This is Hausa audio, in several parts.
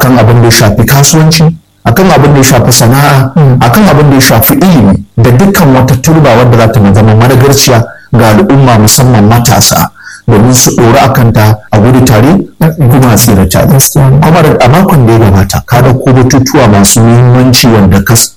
akan abin da ya shafi kasuwanci akan abin da ya shafi sana'a akan abin da ya shafi ilimi da dukkan wata turba wadda za ta zama managarciya ga al'umma musamman matasa domin su ɗori a kanta a gudu tare kuma a tsira tare kuma a makon da ya gabata ka ɗauko batutuwa masu muhimmanci wanda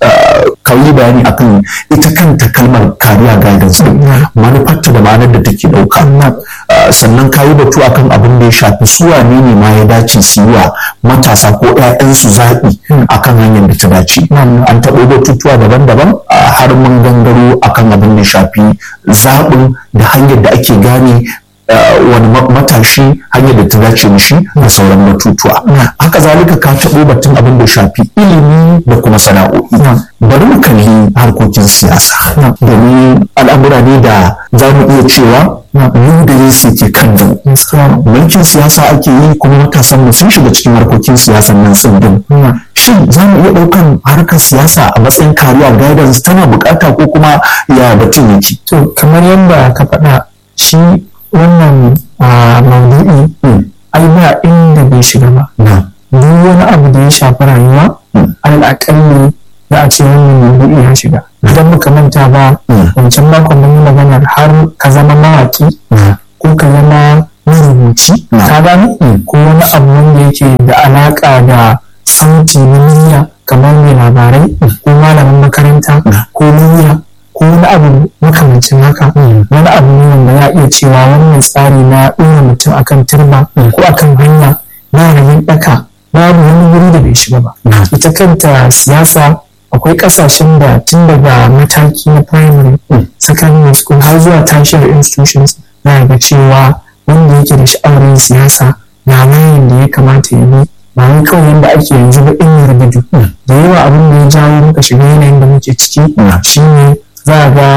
ka yi bayani akan ita kanta kalmar kariya guidance din manufarta da ma'anar da take ɗauka sannan ka yi batu akan abin da ya shafi su wane ne ma ya dace su yi wa matasa ko 'ya'yansu zaɓi akan hanyar da ta dace an taɓo batutuwa daban-daban har mun gangaro akan abin da ya shafi zaɓin da hanyar da ake gane wani matashi hanyar da ta dace mishi da sauran batutuwa haka zalika ka taɓo batun abin da shafi ilimi da kuma sana'o'i bari mu kalli harkokin siyasa domin al'amura ne da za mu iya cewa mu da su ke kan da mulkin siyasa ake yi kuma matasan mu sun shiga cikin harkokin siyasan nan sun din shin za mu iya ɗaukan harkar siyasa a matsayin kariya guidance tana bukata ko kuma ya batun yake to kamar yadda ka faɗa shi wannan maudu'i ai ba inda bai shiga ba duk wani abu da ya shafi rayuwa alal akalli za a ce wannan maudu'i ya shiga idan muka manta ba wancan makon mun yi maganar har ka zama mawaki ko ka zama marubuci ka gane ko wani abu wanda yake da alaka da sauti na murya kamar mai labarai ko malamin makaranta ko murya ko wani abu makamancin haka wani abu ne wanda ya iya cewa wannan tsari na ɗora mutum akan turba ko akan hanya na rayin ɗaka babu wani wuri da bai shiga ba ita kanta siyasa akwai ƙasashen da tun daga mataki na primary secondary school har zuwa tertiary institutions na ga cewa wanda yake da sha'awar siyasa na layin da ya kamata ya bi ba wai kawai yadda ake yanzu ba in yarda da yawa abin da ya jawo muka shiga yanayin da muke ciki shine za a ga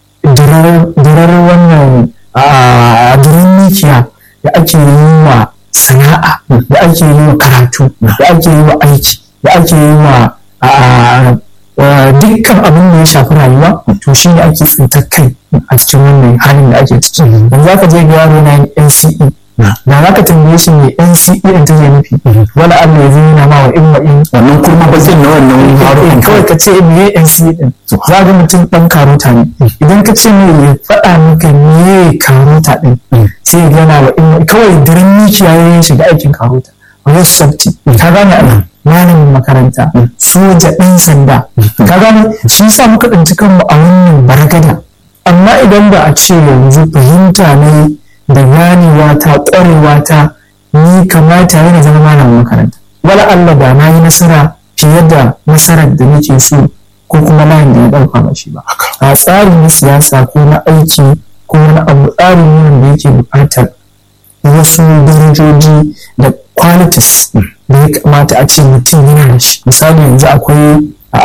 dirar wannan dirar mikiya da ake yi wa sana'a da ake yi wa karatu da ake yi wa aiki da ake yi wa dukkan abin da ya shafi rayuwa to shi ne ake tsintar kai a cikin wannan halin da ake ciki yanzu za ka je ga yaro na yin NCE da za ka tambaye shi ne NCE in take nufi wala Allah ya zai yana ma wa in wa in wannan kuma ba zai na wannan harukan kawai ka ce me NCE din za ga mutum dan karota ne idan ka ce me ya faɗa maka me karota din sai ya gana wa in kawai daren mikiya ya shiga aikin karota wani sabti ka gane ana malamin makaranta soja ɗan sanda ka gane shi sa muka ɗanci kanmu a wannan baragada amma idan ba a ce yanzu fahimta ne da ganewa ta ƙwarewa ta ni kamata yana zama malamin makaranta wala Allah da na yi nasara fiye da nasarar da nake so ko kuma layin da ya ɗauka ba shi ba a tsarin na siyasa ko na aiki ko wani abu tsarin ne da yake buƙatar wasu darajoji da qualities da ya kamata a ce mutum yana da shi misali yanzu akwai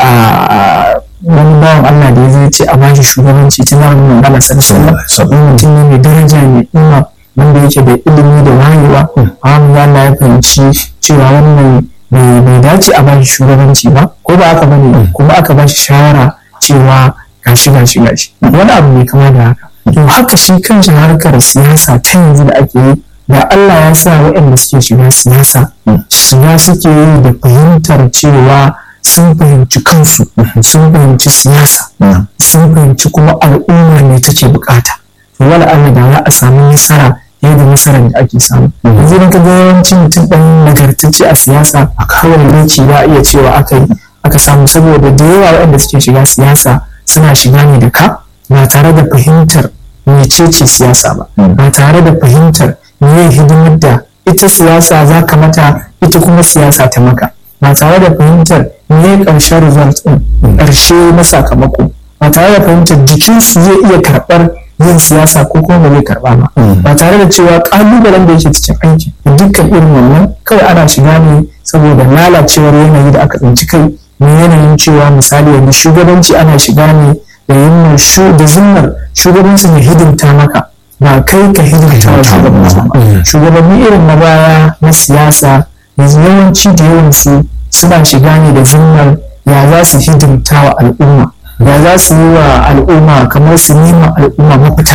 wani bawan Allah da ya zai ce a bashi shugabanci tun da mun gana sallallahu alaihi mutum ne mai daraja mai ima wanda yake da ilimi da wayewa amma Allah ya fahimci cewa wannan bai dace a bashi shugabanci ba ko ba haka bane kuma aka bashi shawara cewa gashi gashi gashi wani abu mai kama da haka to haka shi kanshi harkar siyasa ta yanzu da ake yi da Allah ya sa waɗanda suke shiga siyasa shiga suke yi da fahimtar cewa sun fahimci kansu sun fahimci siyasa sun fahimci kuma al'umma ne take bukata to wala Allah da za a samu nasara yadda nasarar da ake samu yanzu idan ka ga yawanci mutum ɗan nagartacce a siyasa a kawai lokaci ba iya cewa aka yi aka samu saboda da yawa waɗanda suke shiga siyasa suna shiga ne da ka ba tare da fahimtar mecece siyasa ba ba tare da fahimtar me hidimar da ita siyasa za ka mata ita kuma siyasa ta maka ba tare da fahimtar me ƙarshen result ɗin ƙarshe na sakamako ba tare da fahimtar jikinsu zai iya karɓar yin siyasa ko kuma ba zai karɓa ba ba tare da cewa ƙalubalen da yake cikin aiki dukkan irin wannan kawai ana shiga ne saboda lalacewar yanayi da aka tsinci kai ne yanayin cewa misali yanzu shugabanci ana shiga ne da yin da zimmar shugabanci ne hidimta maka ba kai ka hidimta wa shugabanci ba shugabanni irin na baya na siyasa yanzu yawanci da yawansu suna shiga ne da zimmar ya za su hidimta wa al'umma ya za su yi wa al'umma kamar su nema al'umma mafita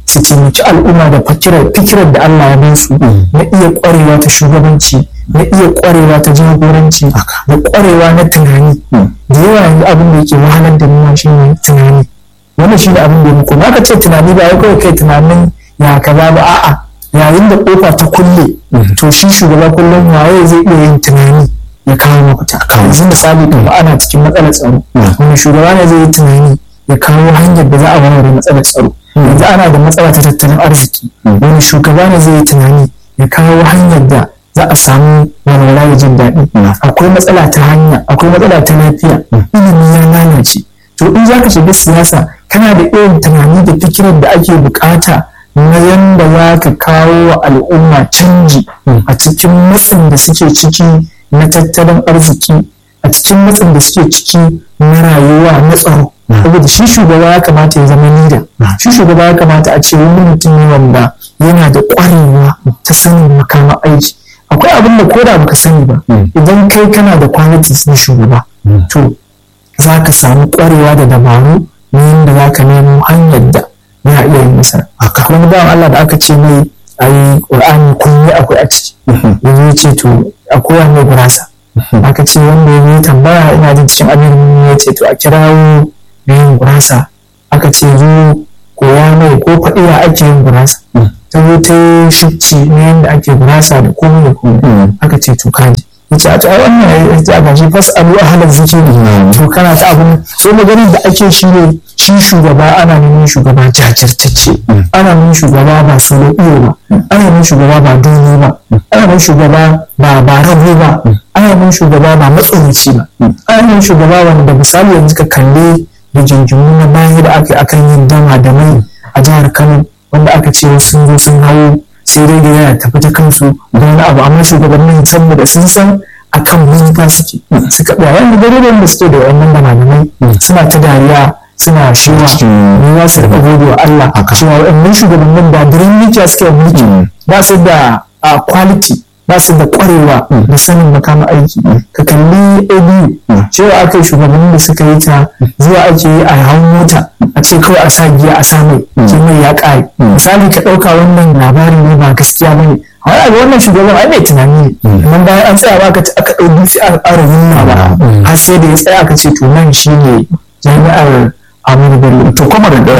su taimaki al'umma da fikirar da Allah ya bin su na iya ƙwarewa ta shugabanci na iya ƙwarewa ta jagoranci da ƙwarewa na tunani da yawa yanzu abin da yake wahalar da nuna shi ne tunani wannan shi ne abin da ya muku aka ce tunani ba ya kawai kai tunanin ya kaza ba a'a yayin da kofa ta kulle to shi shugaba kullum waye zai iya yin tunani ya kawo mafita yanzu misali da ana cikin matsalar tsaro wani shugaba ne zai yi tunani ya kawo hanyar da za a warware matsalar tsaro yanzu ana da matsala ta tattalin arziki wani shugaba ne zai yi tunani ya kawo hanyar da za a samu walwala da jin daɗi akwai matsala ta hanya akwai matsala ta lafiya ilimi ya lalace to in za ka shiga siyasa kana da irin tunani da fikirar da ake bukata na yadda za ka kawo wa al'umma canji a cikin matsin da suke ciki na tattalin arziki a cikin matsin da suke ciki na rayuwa na tsaro saboda shi shugaba ya kamata ya zama lida shi shugaba ya kamata a ce wani mutum ne wanda yana da ƙwarewa ta sanin makaman aiki akwai abin da koda baka sani ba idan kai kana da qualities na shugaba to za ka samu ƙwarewa da dabaru na yadda za ka nemo hanyar da ya iya yin nasara akwai wani bawan Allah da aka ce mai a yi ƙur'ani kullum akwai a ciki yanzu ya ce to akwai wani gurasa aka ce wanda ya yi tambaya ina jin cikin abin ya ce to a kirawo da yin gurasa aka ce zo koya mai ko faɗi ya ake yin gurasa ta zo ta yi shifci na yadda ake gurasa da komai da komai aka ce to kaji yace a to ai wannan ya ga shi fasalu ahlan zikiri to kana ta abun so maganin da ake shi ne shi shugaba ana neman shugaba jajirtacce ana neman shugaba ba solo iyo ba ana neman shugaba ba doni ba ana neman shugaba ba ba rago ba ana neman shugaba ba matsorici ba ana neman shugaba wanda misali yanzu ka kalle da jinjimu na baya da aka yi akan yin dama da mai a jihar Kano wanda aka ce sun zo sun hawo sai dai da yana tafi ta kansu da wani abu amma shugabannin saboda sun san akan manufa suke suka ɗaya wanda dalilin da suke da wannan da malamai suna ta dariya suna shiwa ne za su riƙa gode wa Allah cewa waɗannan shugabannin ba birin mikiya suke mulki ba su da quality ba su da ƙwarewa da sanin makaman aiki ka kalli abu cewa aka yi shugabannin da suka yi ta zuwa ake yi a hawan mota a ce kawai a sa giya a sa mai ke mai ya ƙare misali ka ɗauka wannan labari ne ba gaskiya ba ne wani abu wannan shugaban ai mai tunani ne amma bayan an tsaya aka aka ɗau dutse aka ƙara nuna ba har sai da ya tsaya aka ce to nan shi ne jami'ar Amadu Bello to kuma da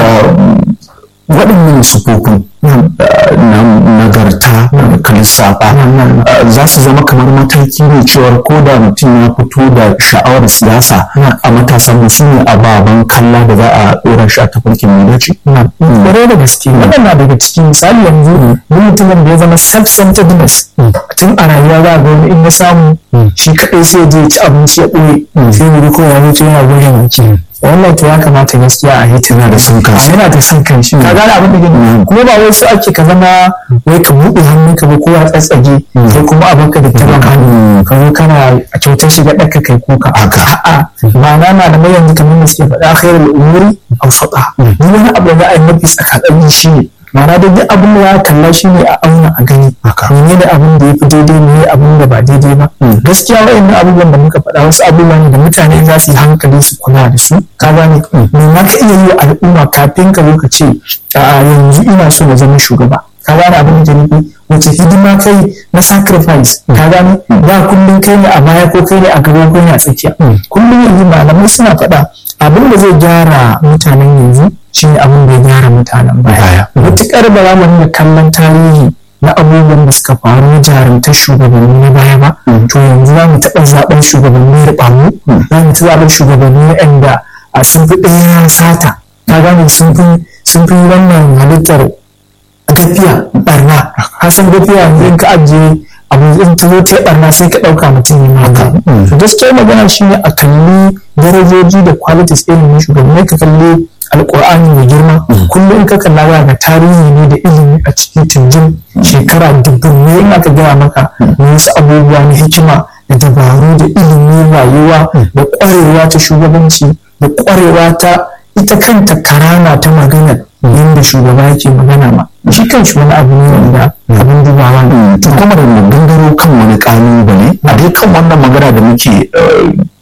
waɗannan sufofin na nagarta da kalisafa za su zama kamar mataki ne cewar ko da mutum ya fito da sha'awar siyasa a matasan su ne ababen kalla da za a ɗora shi a tafarkin mai dace. Ƙwarai da gaske waɗanda daga ciki misali yanzu mutumin da ya zama self-centeredness tun a rayuwa za ga wani in ya samu shi kaɗai sai je ci abinci ya ɓoye sai wuri ko ya mutu yana goyon wanki. wannan to ya kamata gaskiya a yi tana da son kanshi yana da son kanshi ka gane abin da gani kuma ba wai su ake ka zama wai ka buɗe hannun ka ba kowa tsatsage sai kuma abin ka da taban hannu ka zo kana a kyautar shi ga ɗaka kai kuka a'a ma'ana malamai yanzu kamar da suke faɗa khairul umuri awsata ni wani abu da za a yi mafi tsakatsaki shi ne ma'ana da duk abin da ya kalla shi ne a auna a gani mene ne abin da ya fi daidai ne abin da ba daidai ba gaskiya wa'annan abubuwan da muka faɗa wasu abubuwa ne da mutane za su yi hankali su kula da su ka gane me ma ka iya yi wa al'umma kafin ka zo ka ce a yanzu ina so na zama shugaba ka gane abin da nufi wace hidima kai na sacrifice ka gane da kullum kai ne a baya ko kai ne a gaba ko ne a tsakiya kullum yanzu malamai suna faɗa abin da zai gyara mutanen yanzu shi ne abin da ya gyara mutanen baya matuƙar ba za mu nuna kallon tarihi na abubuwan da suka faru na jarumtar shugabanni na baya ba to yanzu za mu taɓa zaɓen shugabanni riɓamu za mu ta zaɓen shugabanni waɗanda a sun fi ɗaya sata ka gane sun fi wannan halittar gafiya barna har san gafiya yanzu in ka ajiye abu in ta zo ta barna sai ka ɗauka mutum ne maka to gaskiya magana shi ne a kalli darajoji da qualities irin na shugabanni ka kalli alƙur'ani mai girma kullum in ka kalla za ga tarihi ne da ilimi a cikin tunjin shekara dubbin ne in aka gaya maka wasu abubuwa na hikima da dabaru da ilimin rayuwa da ƙwarewa ta shugabanci da ƙwarewa ta ita kanta karama ta maganar yadda shugaba yake magana ma shi kan shi wani abu ne wanda abin dubawa ne to kuma da gangaro kan wani kalubale a dai kan wannan magana da muke